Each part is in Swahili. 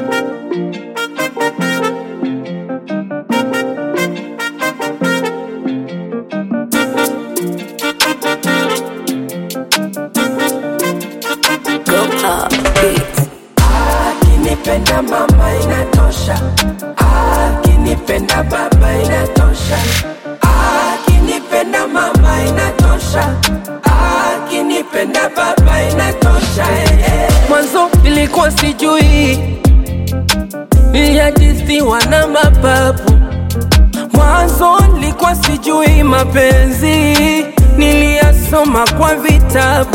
Akinipenda mama inatosha, akinipenda baba inatosha, akinipenda mama inatosha, akinipenda baba inatosha. eh, eh. Mwanzo nilikuwa sijui, niliajisiwa na mapapu. Mwanzo nilikuwa sijui mapenzi, niliyasoma kwa vitabu.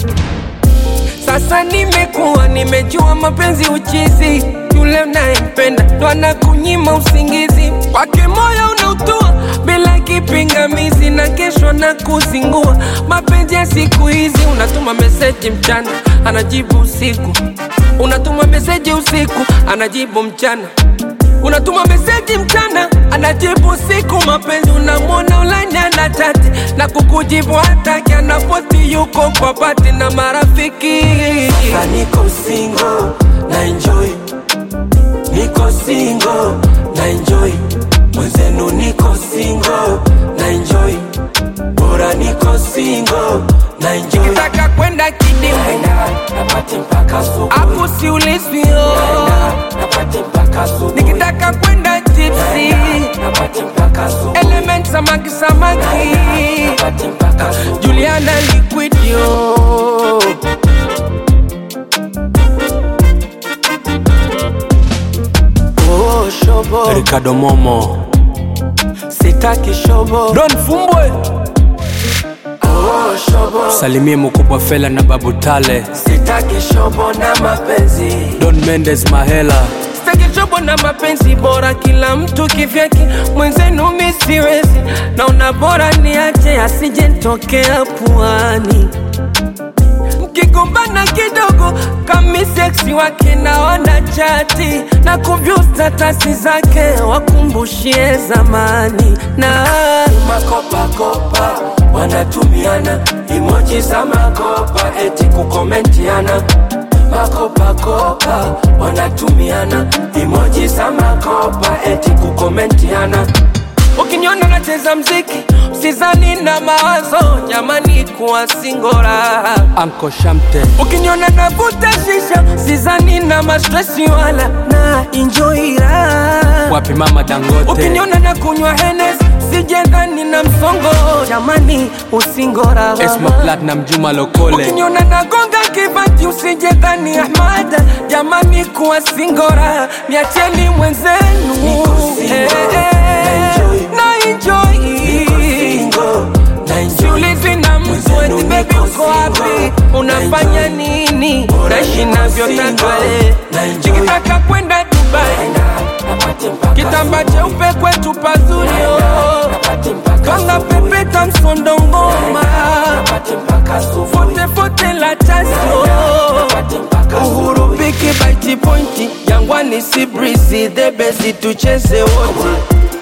Sasa nimekuwa nimejua mapenzi uchizi, yule unayempenda ndo anakunyima usingizi, kwake moyo unautua bila kipingamizi, na kesho na kuzingua. Mapenzi ya siku hizi, unatuma meseji mchana, anajibu usiku, unatuma meseji usiku, anajibu mchana unatuma meseji mchana anajibu usiku. Mapenzi unamwona ulanya na chati na kukujibu hataki, anapoti yuko kwa pati na marafiki. Sasa niko single na enjoy, niko single na enjoy, mwenzenu niko single na enjoy, bora niko single na enjoy. Nikitaka kwenda kidimu napati mpaka asubuhi, hapo siulizwi oh. napati mpaka asubuhi nikitaka kwenda tipsi napati mpaka asubuhi element samaki samaki napati mpaka asubuhi Juliana liquidio Oh, shobo Ricardo Momo sitaki shobo Don Fumbwe oh, shobo salimie mkubwa Fela na Babu Tale sitaki shobo na mapenzi Don Mendes Mahela Sitaki chobo na mapenzi bora, kila mtu kivyake, mwenzenu mi siwezi, naona bora niache asije nitokea puani. Mkigombana kidogo kami seksi wake naona chati na kuvyu statasi zake wakumbushie zamani na makopakopa wanatumiana emoji za makopa eti kukomentiana makopakopa wanatumiana emoji za makopa eti kukomentiana ukiniona nacheza mziki usizani na mawazo jamani kuwa singora Anko Shamte ukiniona navuta shisha sizani na mastresi wala na enjoy raha wapi mama Dangote ukiniona na kunywa henes sijendani na msongo jamani usingora Esma Platinum Juma Lokole ukiniona nagonga kibati usijendani ahmada jamani kuwa singora niacheni mwenzenu Eh, eh, na enjoy siulizi na mtu eti bebi uko wapi unafanya nini naishi navyotaka eh. nikitaka kwenda dubai kitamba cheupe kwetu pazuri oh. kanga pepeta msondongoma fotefote la tasio uhuru piki baiti pointi jangwani si brisi debesi tucheze wote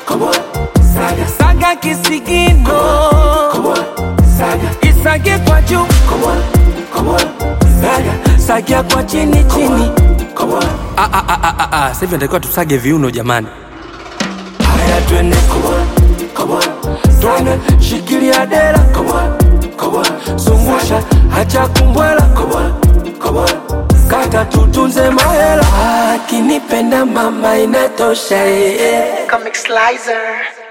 saga kisigino isage kwa juu saga kwa chini chini Ah, ah, ah, ah, ah, ah. Sasa hivi natakiwa tusage viuno jamani haya twende twende shikilia dera zungusha hacha kumbwela kata tutunze mahela akinipenda mama inatosha eh, eh. Comic Slicer.